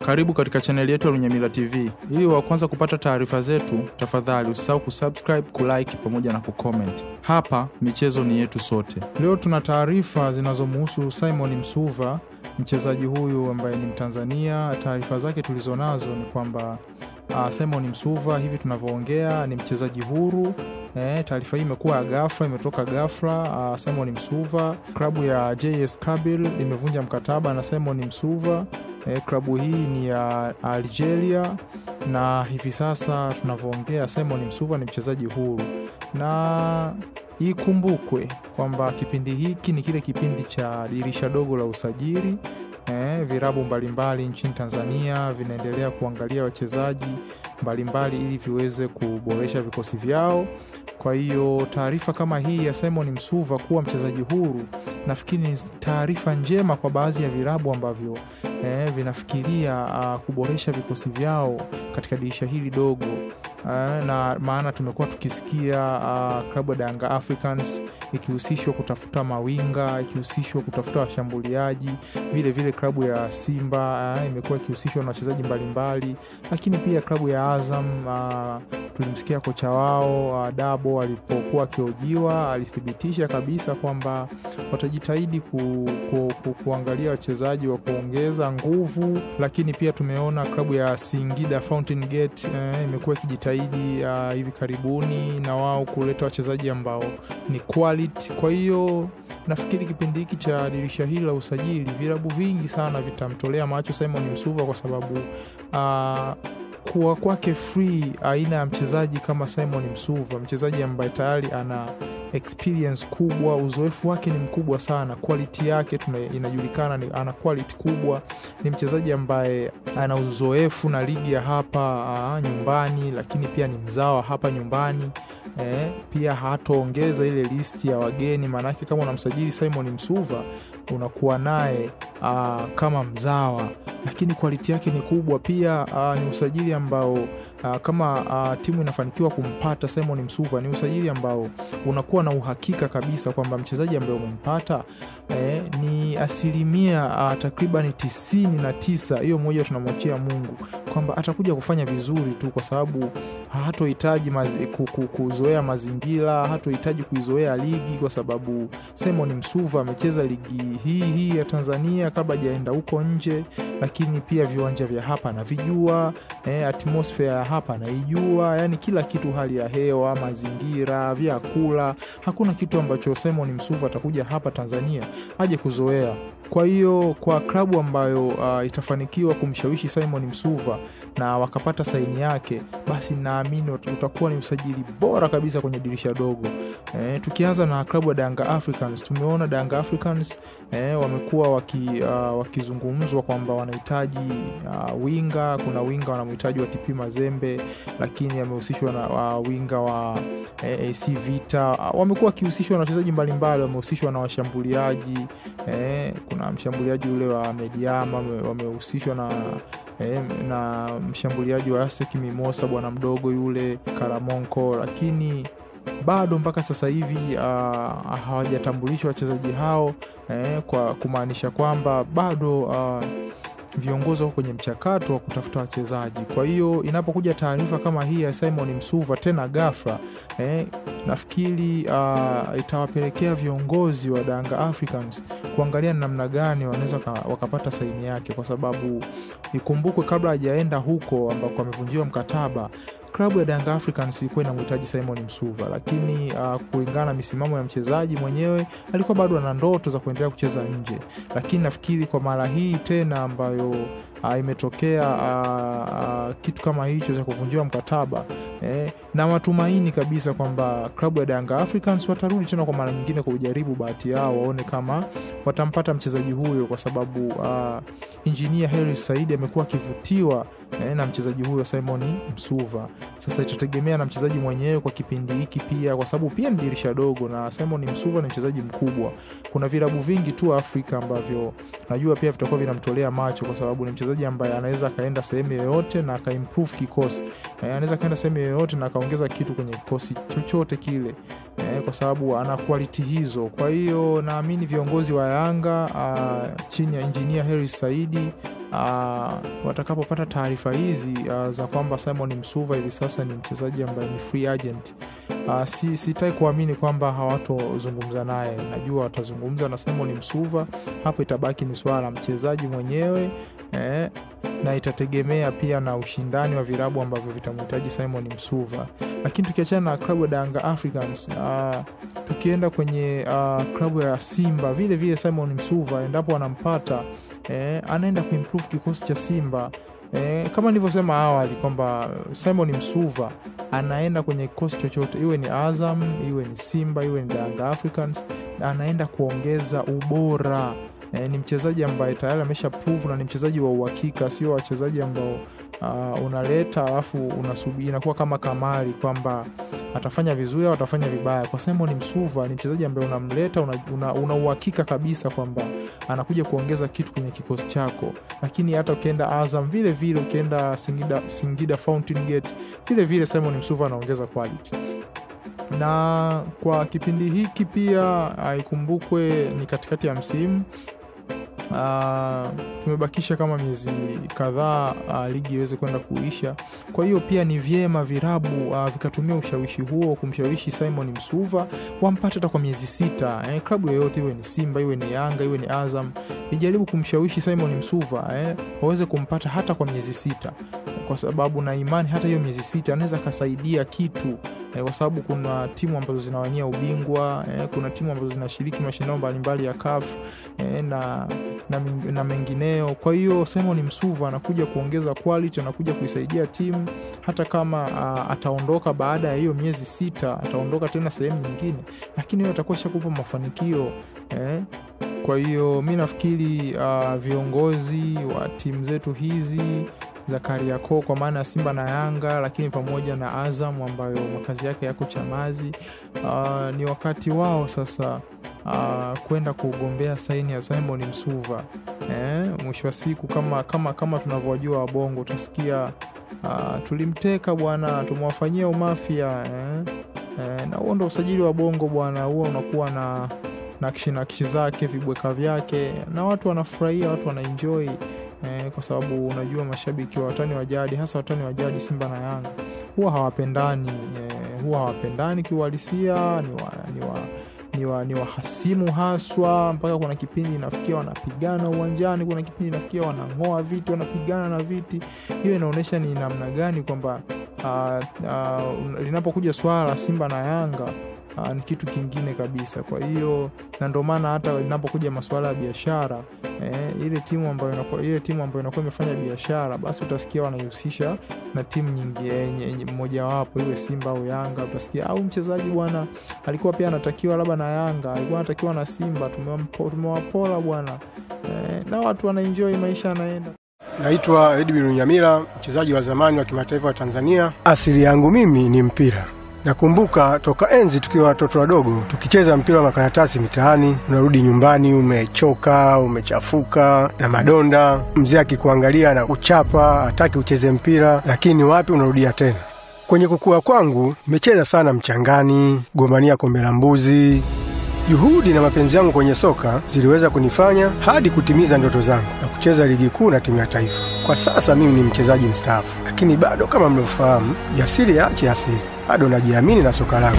Karibu katika chaneli yetu ya Lunyamila TV. Ili wa kwanza kupata taarifa zetu, tafadhali usisahau kusubscribe, kulike pamoja na kucomment. Hapa michezo ni yetu sote. Leo tuna taarifa zinazomuhusu Simon Msuva, mchezaji huyu ambaye ni Mtanzania. Taarifa zake tulizonazo ni kwamba uh, Simon Msuva hivi tunavyoongea ni mchezaji huru. Eh, taarifa hii imekuwa ya ghafla, imetoka ghafla. Uh, Simon Msuva, klabu ya JS Kabylie imevunja mkataba na Simon Msuva. Eh, klabu hii ni ya Algeria na hivi sasa tunavyoongea Simon Msuva ni mchezaji huru, na ikumbukwe kwamba kipindi hiki ni kile kipindi cha dirisha dogo la usajili. Eh, virabu mbalimbali nchini Tanzania vinaendelea kuangalia wachezaji mbalimbali ili viweze kuboresha vikosi vyao. Kwa hiyo taarifa kama hii ya Simon Msuva kuwa mchezaji huru nafikiri ni taarifa njema kwa baadhi ya virabu ambavyo eh, vinafikiria uh, kuboresha vikosi vyao katika dirisha hili dogo uh, na maana tumekuwa tukisikia uh, klabu ya Yanga Africans ikihusishwa kutafuta mawinga, ikihusishwa kutafuta washambuliaji. Vile vile klabu ya Simba uh, imekuwa ikihusishwa na wachezaji mbalimbali, lakini pia klabu ya Azam uh, tulimsikia kocha wao uh, Dabo alipokuwa akihojiwa alithibitisha kabisa kwamba watajitahidi ku, ku, ku, kuangalia wachezaji wa kuongeza nguvu, lakini pia tumeona klabu ya Singida Fountain Gate eh, imekuwa ikijitahidi uh, hivi karibuni na wao kuleta wachezaji ambao ni quality. Kwa hiyo nafikiri kipindi hiki cha dirisha hili la usajili vilabu vingi sana vitamtolea macho Simon Msuva kwa sababu uh, kuwa kwake free aina ya mchezaji kama Simon Msuva, mchezaji ambaye tayari ana experience kubwa, uzoefu wake ni mkubwa sana, quality yake tuna, inajulikana ni, ana quality kubwa. Ni mchezaji ambaye ana uzoefu na ligi ya hapa aa, nyumbani, lakini pia ni mzawa hapa nyumbani. Eh, pia hataongeza ile listi ya wageni, maanake kama unamsajili Simon Msuva unakuwa naye kama mzawa, lakini quality yake ni kubwa pia. Aa, ni usajili ambao Uh, kama uh, timu inafanikiwa kumpata Simon Msuva ni usajili ambao unakuwa na uhakika kabisa kwamba mchezaji ambaye umempata eh, ni asilimia uh, takriban tisini na tisa, hiyo moja tunamwachia Mungu kwamba atakuja kufanya vizuri tu, kwa sababu hatohitaji mazi, kuzoea mazingira, hatohitaji kuizoea ligi, kwa sababu Simon Msuva amecheza ligi hii hii ya Tanzania kabla hajaenda huko nje, lakini pia viwanja vya hapa anavijua, eh, atmosphere hapa anaijua, yani kila kitu, hali ya hewa, mazingira, vyakula, hakuna kitu ambacho Simon Msuva atakuja hapa Tanzania aje kuzoea. Kwa hiyo kwa klabu ambayo uh, itafanikiwa kumshawishi Simon Msuva na wakapata saini yake, basi naamini utakuwa ni usajili bora kabisa kwenye dirisha dogo. Eh, tukianza na klabu ya Yanga Africans, tumeona Yanga Africans eh, wamekuwa waki, uh, wakizungumzwa kwamba wanahitaji uh, winga. Kuna winga wanamhitaji wa TP Mazembe, lakini amehusishwa na uh, winga wa eh, AC Vita. Uh, wamekuwa wakihusishwa na wachezaji mbalimbali, wamehusishwa na washambuliaji eh, kuna mshambuliaji ule wa Mediama wamehusishwa na eh, na mshambuliaji wa ASEC Mimosa bwana mdogo yule Karamonko, lakini bado mpaka sasa hivi uh, hawajatambulishwa wachezaji hao eh, kwa kumaanisha kwamba bado uh, viongozi wako kwenye mchakato wa kutafuta wachezaji. Kwa hiyo inapokuja taarifa kama hii ya Simon Msuva tena ghafla eh, nafikiri uh, itawapelekea viongozi wa Yanga Africans kuangalia namna gani wanaweza wakapata saini yake, kwa sababu ikumbukwe, kabla hajaenda huko ambako amevunjiwa mkataba klabu ya Yanga Africans ilikuwa inamhitaji Simon Msuva, lakini uh, kulingana na misimamo ya mchezaji mwenyewe alikuwa bado ana ndoto za kuendelea kucheza nje, lakini nafikiri kwa mara hii tena ambayo uh, imetokea uh, uh, kitu kama hicho cha kuvunjiwa mkataba eh, na matumaini kabisa kwamba klabu ya Yanga Africans watarudi tena kwa mara nyingine kujaribu bahati yao, waone kama watampata mchezaji huyo, kwa sababu uh, injinia Hersi Said amekuwa akivutiwa eh, na mchezaji huyo Simon Msuva. Sasa itategemea na mchezaji mwenyewe kwa kipindi hiki pia, kwa sababu pia ni dirisha dogo na Simon Msuva ni mchezaji mkubwa. Kuna vilabu vingi tu Afrika ambavyo najua pia vitakuwa vinamtolea macho, kwa sababu ni mchezaji ambaye anaweza akaenda sehemu yoyote na akaimprove kikosi eh, anaweza akaenda sehemu yoyote na akaongeza kitu kwenye kikosi chochote kile eh, kwa sababu ana quality hizo. Kwa hiyo naamini viongozi wa Yanga uh, chini ya injinia Hersi Saidi uh, watakapopata taarifa hizi uh, za kwamba Simon Msuva hivi sasa ni mchezaji ambaye ni free agent uh, si, sitai kuamini kwamba hawatozungumza naye. Najua watazungumza na Simon Msuva, hapo itabaki ni swala la mchezaji mwenyewe eh, na itategemea pia na ushindani wa virabu ambavyo vitamhitaji Simon Msuva. Lakini tukiachana na klabu ya Yanga Africans uh, tukienda kwenye uh, klabu ya Simba vile vile Simon Msuva endapo anampata eh, anaenda kuimprove kikosi cha Simba eh, kama nilivyosema awali kwamba Simon Msuva anaenda kwenye kikosi chochote, iwe ni Azam, iwe ni Simba, iwe ni Yanga Africans, anaenda kuongeza ubora. E, ni mchezaji ambaye tayari amesha prove na ni mchezaji wa uhakika, sio wachezaji ambao uh, unaleta alafu unasubiri inakuwa kama kamari kwamba atafanya vizuri au atafanya vibaya. Kwa Simon Msuva ni mchezaji ambaye unamleta una, una, una uhakika kabisa kwamba anakuja kuongeza kitu kwenye kikosi chako. Lakini hata ukienda Azam vile vile, ukienda Singida, Singida Fountain Gate vile vile Simon Msuva anaongeza quality na kwa kipindi hiki pia ikumbukwe ni katikati ya msimu Uh, tumebakisha kama miezi kadhaa uh, ligi iweze kwenda kuisha. Kwa hiyo pia ni vyema virabu uh, vikatumia ushawishi huo kumshawishi Simon Msuva wampate hata kwa miezi sita eh, klabu yoyote iwe ni Simba iwe ni Yanga iwe ni Azam ijaribu kumshawishi Simon Msuva eh, waweze kumpata hata kwa miezi sita, kwa sababu na imani hata hiyo miezi sita anaweza akasaidia kitu eh, kwa sababu kuna timu ambazo zinawania ubingwa eh, kuna timu ambazo zinashiriki mashindano mbalimbali ya CAF eh, na na, na mengineo. Kwa hiyo Simon Msuva anakuja kuongeza quality, anakuja kuisaidia timu hata kama uh, ataondoka baada ya hiyo miezi sita, ataondoka tena sehemu nyingine, lakini hiyo atakuwa shakupa mafanikio eh. Kwa hiyo mi nafikiri uh, viongozi wa timu zetu hizi za Kariakoo kwa maana ya Simba na Yanga, lakini pamoja na Azam ambayo makazi yake yako Chamazi, uh, ni wakati wao sasa uh, kwenda kugombea saini ya Simon Msuva eh, mwisho wa siku kama, kama, kama tunavyojua wabongo utasikia uh, tulimteka bwana, tumewafanyia umafia eh, eh, na huo ndo usajili wa bongo bwana, huo unakuwa na nakshi nakshi zake vibweka vyake na watu wanafurahia, watu wanaenjoy eh, kwa sababu unajua mashabiki wa watani wa jadi hasa watani wa jadi Simba na Yanga huwa hawapendani eh, huwa hawapendani kiuhalisia, ni wa, ni wa ni wa, ni wahasimu haswa, mpaka kuna kipindi inafikia wanapigana uwanjani, kuna kipindi inafikia wanang'oa viti, wanapigana na viti. Hiyo inaonyesha ni namna gani kwamba uh, uh, linapokuja swala la Simba na Yanga uh, ni kitu kingine kabisa. Kwa hiyo na ndio maana hata linapokuja masuala ya biashara eh, ile timu ambayo inakuwa ile timu ambayo inakuwa imefanya biashara, basi utasikia wanaihusisha na timu nyingi mmojawapo, iwe Simba au Yanga, utasikia au mchezaji bwana alikuwa pia anatakiwa labda na Yanga, alikuwa anatakiwa na Simba, tumewapola bwana eh, na watu wanaenjoy maisha yanaenda. Naitwa Edwin Nyamira, mchezaji wa zamani wa kimataifa wa Tanzania. Asili yangu mimi ni mpira. Nakumbuka toka enzi tukiwa watoto wadogo tukicheza mpira wa makaratasi mitaani, unarudi nyumbani umechoka, umechafuka na madonda, mzee akikuangalia na kuchapa, hataki ucheze mpira, lakini wapi, unarudia tena. Kwenye kukua kwangu nimecheza sana mchangani, gombania kombe la mbuzi. Juhudi na mapenzi yangu kwenye soka ziliweza kunifanya hadi kutimiza ndoto zangu na kucheza ligi kuu na timu ya taifa. Kwa sasa mimi ni mchezaji mstaafu, lakini bado kama mlivyofahamu, jasiri yaache asiri, bado najiamini na soka langu.